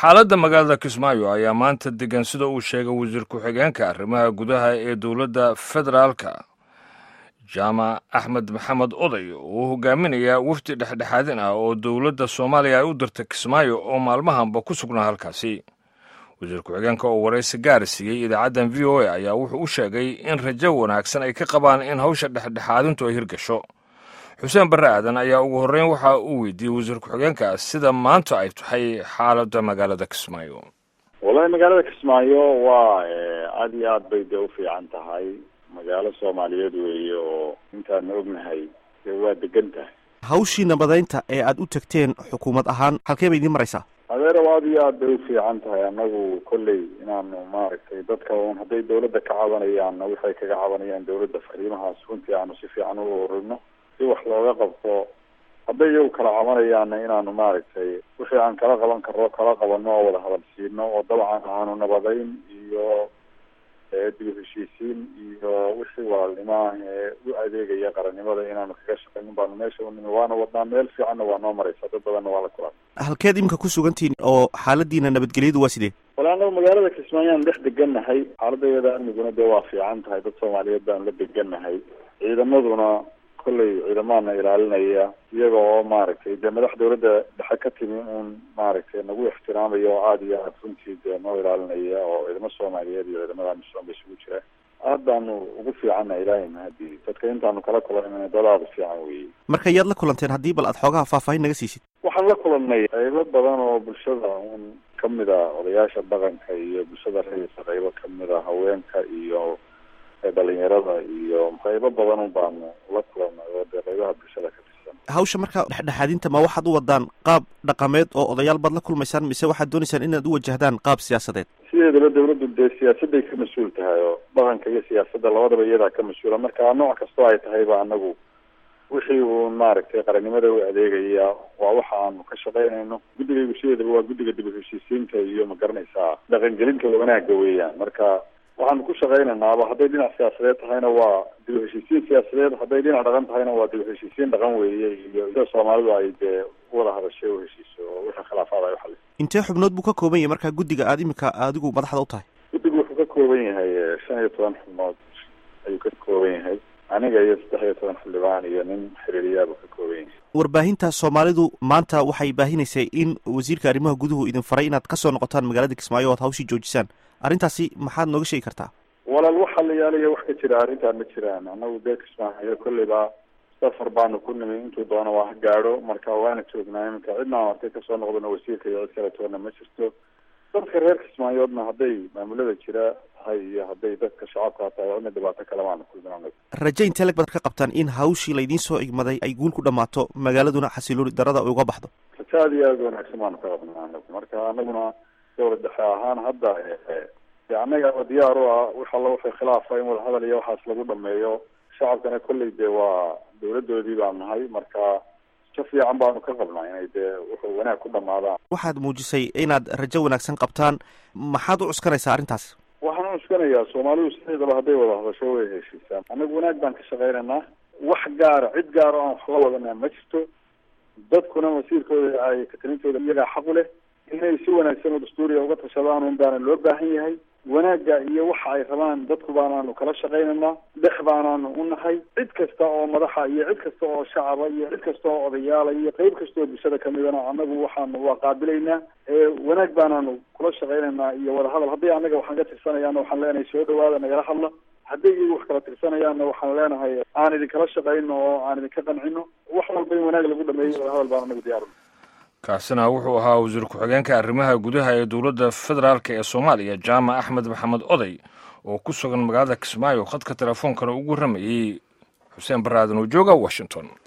xaaladda magaalada kismaayo ayaa maanta degan sida uu sheegay wasiir ku-xigeenka arrimaha gudaha ee dowladda federaalka jaamac axmed maxamed oday oo hogaaminaya wafdi dhexdhexaadin ah oo dowladda soomaaliya ay u dirtay kismaayo oo maalmahanba ku sugnaa halkaasi wasiir ku-xigeenka oo waraysi gaar siiyey idaacaddan v o a ayaa wuxuu u sheegay in rajo wanaagsan ay ka qabaan in hawsha dhexdhexaadintu ay hirgasho xuseen barre aadan ayaa ugu horreyn waxa uu weydiiyey wasiir ku-xigeenka sida maanta ay tahay xaaladda magaalada kismaayo wallahi magaalada kismaayo waa aada iyo aad bay dee ufiican tahay magaalo soomaaliyeed weeye oo intaan ognahay dee waa degan tahay hawshii nabadaynta ee aada u tagteen xukuumad ahaan halkee bay idiin maraysaa adeerow aada iyo aad bay ufiican tahay anagu kolley inaanu maaragtay dadka un hadday dawladda ka cabanayaanna waxay kaga cabanayaan dawladda fariimahaas runtii aanu si fiican u ururino si wax looga qabto hadday iyagu kala cabanayaanna inaanu maaragtay wixii aan kala qaban karno kala qabano oo wada hadal siino oo dabcan aanu nabadayn iyo dib u heshiisiin iyo wixii walaalnimo ah ee u adeegaya qarannimada inaanu kaga shaqaynin baanu meesha unimi waana wadnaa meel fiicanna waa noo maraysa dad badanna waa la kulan halkeed iminka ku sugantihiin oo xaaladiina nabadgelyadu waa sidee wala anagu magaalada kismaayaan dhex degannahay xaaladayada amniguna dee waa fiican tahay dad soomaaliyeed baanu la degannahay ciidamaduna kolley ciidamaana ilaalinaya iyaga oo maaragtay dee madax dawladda dhexe ka timi uun maaragtay nagu ixtiraamaya oo aada iyo aad runtii dee noo ilaalinaya oo ciidamo soomaaliyeed iyo ciidamada amisom ba isugu jira aad baanu ugu fiicanna ilaahay mahadii dadka intaanu kala kulanayna dad aada u fiican weeye marka yaad la kulanteen haddii bal aad xoogaha faahfaahin naga siisid waxaan la kulannay qaybo badan oo bulshada un kamid a odayaasha dhaqanka iyo bulshada rayisa qaybo kamid a haweenka iyo dhalinyarada iyo qaybo badan un baanu la kulanay oo dee qaybaha bulshada ka tirsan hawsha marka dhexdhexaadinta ma waxaad u wadaan qaab dhaqameed oo odayaal baad la kulmaysaan mise waxaad doonaysaan inaad u wajahdaan qaab siyaasadeed sideedaba dawladdu dee siyaasadday ka mas-uul tahay oo dhaqanka iyo siyaasadda labadaba iyadaa ka mas-uula marka nooc kastoo ay tahayba anagu wixii uun maaragtay qarannimada u adeegaya waa waxa aanu ka shaqaynayno guddigaygu sideedaba waa guddiga dib u heshiisiinta iyo ma garanaysaa dhaqangelinta wanaaga weeyaan marka waxaanu ku shaqaynaynaaba hadday dhinac siyaasadeed tahayna waa dib u heshiisiin siyaasadeed hadday dhinac dhaqan tahayna waa dib u heshiisiin dhaqan weeye iyo sida soomaalidu ay dee uwada hadashay u heshiiso oo wixii khilaafaad ay uxalis intee xubnood buu ka kooban yahay marka guddiga aada iminka adigu madaxda u tahay guddigu wuxuu ka kooban yahay shan iyo toban xubnood ayuu ka kooban yahay aniga iyo saddex iyo toban xildhibaan iyo nin xiriiriyaabuu ka kooban yahay warbaahinta soomaalidu maanta waxay baahinaysay in wasiirka arrimaha guduhu idin faray inaad kasoo noqotaan magaalada kismaayo o ad hawshii joojisaan arrintaasi maxaad nooga sheegi kartaa walaal waxa la yaalayo wax ka jira arrintaan ma jiraan anagu dee kismaayo kolleyba safar baanu ku nimi intuu doona waa ha gaadho marka waana joognaa iminka cidna aan arkay kasoo noqdona wasiirka iyo cid kale toona ma jirto dadka reer kismaayoodna hadday maamulada jira tahay iyo hadday dadka shacabka tahay cidna dhibaato kale maanu kulmin raje intee lag baad ka qabtaan in hawshii laydiin soo igmaday ay guul ku dhammaato magaaladuna xasilooni darada ay uga baxdo raje aada iyo aada wanaagsan baanu ka qabnaa anagu marka anaguna dawlad dhexe ahaan hadda de annaga diyaar u ah wax alla waxay khilaafa in wadahadal iyo waxaas lagu dhameeyo shacabkana kolley dee waa dawladoodii baan nahay marka si fiican baanu ka qabnaa inay dee wuxuu wanaag ku dhamaadaan waxaad muujisay inaad rajo wanaagsan qabtaan maxaad u cuskanaysaa arrintaas waxaan u cuskanayaa soomaalidu sideedaba hadday wada hadasho way heshiisaan annagu wanaag baan ka shaqaynaynaa wax gaara cid gaara aan waxla wadanaa ma jirto dadkuna wasiirkooda ay katalintooda iyagaa xaq u leh inay si wanaagsan oo dastuuriya uga tashadaan un baana loo baahan yahay wanaagga iyo waxa ay rabaan dadku baanaanu kala shaqaynaynaa dhex baanaanu u nahay cid kasta oo madaxa iyo cid kasta oo shacaba iyo cid kasta oo odayaala iyo qeyb kasta oo bulshada kamidana annagu waxaanu waa qaabilaynaa wanaag baanaanu kula shaqaynaynaa iyo wadahadal hadday annaga waxaan ka tirsanayaana waxaan leenahay soo dhawaada nagala hadla hadday iyagu wax kala tirsanayaanna waxaan leenahay aan idinkala shaqayno oo aan idinka qancino wax walba in wanaag lagu dhameeyo wadahadal baan anagu diyaar kaasina wuxuu ahaa wasiir ku-xigeenka arrimaha gudaha ee dowladda federaalk ee soomaaliya jaamac axmed maxamed oday oo ku sugan magaalada kismaayo khadka telefoonkana ugu warramayey xuseen baraadan oo jooga washington